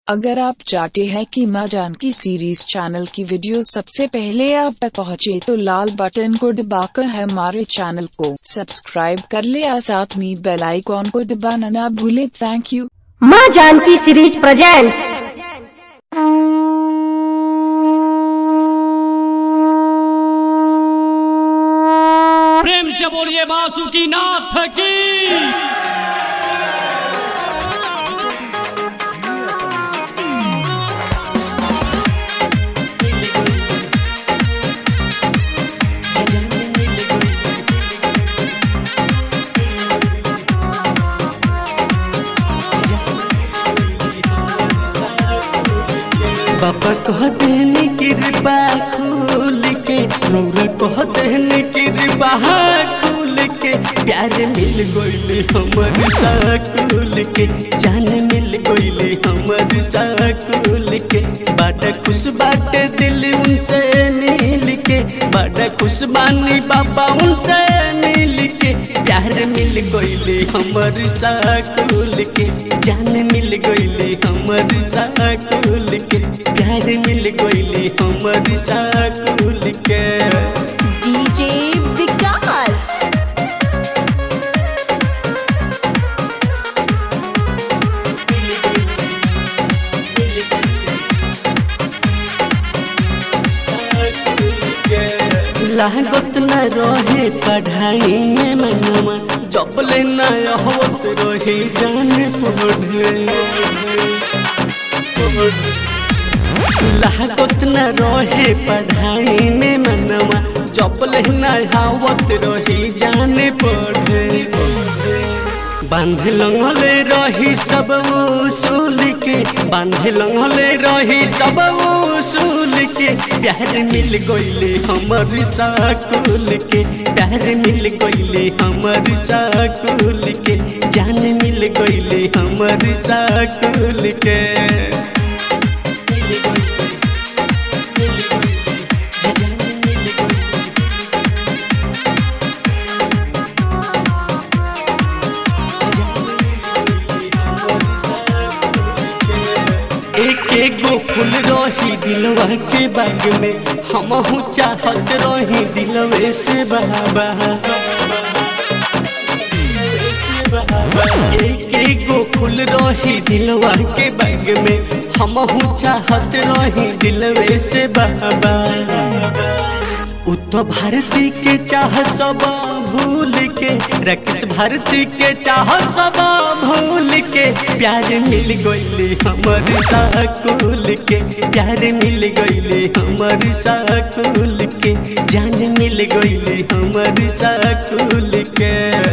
अगर आप चाहते हैं कि माँ जानकी सीरीज चैनल की वीडियो सबसे पहले आप तक पहुँचे तो लाल बटन को दबाकर हमारे चैनल को सब्सक्राइब कर ले और साथ में बेल आइकॉन को दबाना ना भूले थैंक यू माँ जानकी सीरीज प्रेजेंट्स प्रेम से बोलिए बासुकी नाथ की बाबा कह देने की रिबा खोल के रौरा कह देने की रिबा खोल के प्यार मिल गईले हमर साकुल के जान मिल गईले हमर साकुल के बड़ा खुश बाटे दिल उनसे मिल के बड़ा खुश बानी बाबा उनसे मिल के प्यार मिल गईले हमर साकुल के जान मिल गईले हमर साकुल के प्यार मिल गईले हमर साकुल के डीजे विकास लागत न रहे पढ़ाई में मनवा जब ले न होत रही जाने पढ़े लागत न रहे पढ़ाई में मनवा जब ले न आवत रही जाने पढ़े बांध लंगले रही सब उसूल के बांध लंगले रही सब उसूल के प्यार मिल गईले हमर साकुल के प्यार मिल गईले हमर साकुल के जान मिल गईले हमर साकुल के एक एक गो फूल रही दिलवा के बाग में हम चाहत रही दिलवे से बाबा एक एक गो फूल रही दिलवा के बाग में हम चाहत रही दिलवे से बाबा उत्तर भारती के चाह सब भूल के रकिस भारती के चाह सब भूल के प्यार मिल गईले हमर साकुल के प्यार मिल गईले हमर साकुल के जान मिल गईले हमर साकुल के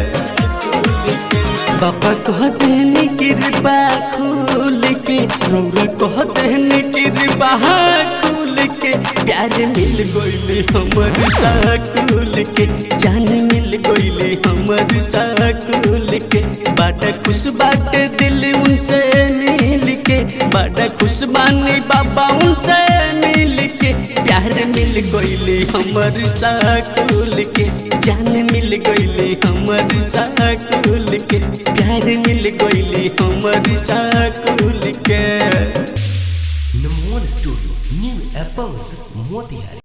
बाबा कह देने की रिबा खोल के रौरा कह देने की रिबा खोल के प्यार मिल गईले हमर साकुल के जान मिल गईले हमर साकुल के बड़ा खुश बाटे दिल उनसे मिल के बड़ा खुश बानी बाबा उनसे मिल के प्यार मिल गईले हमर साकुल के जान मिल गईले हमर साकुल के प्यार मिल गईले हमर साकुल के Number one studio, new apples, Motihari.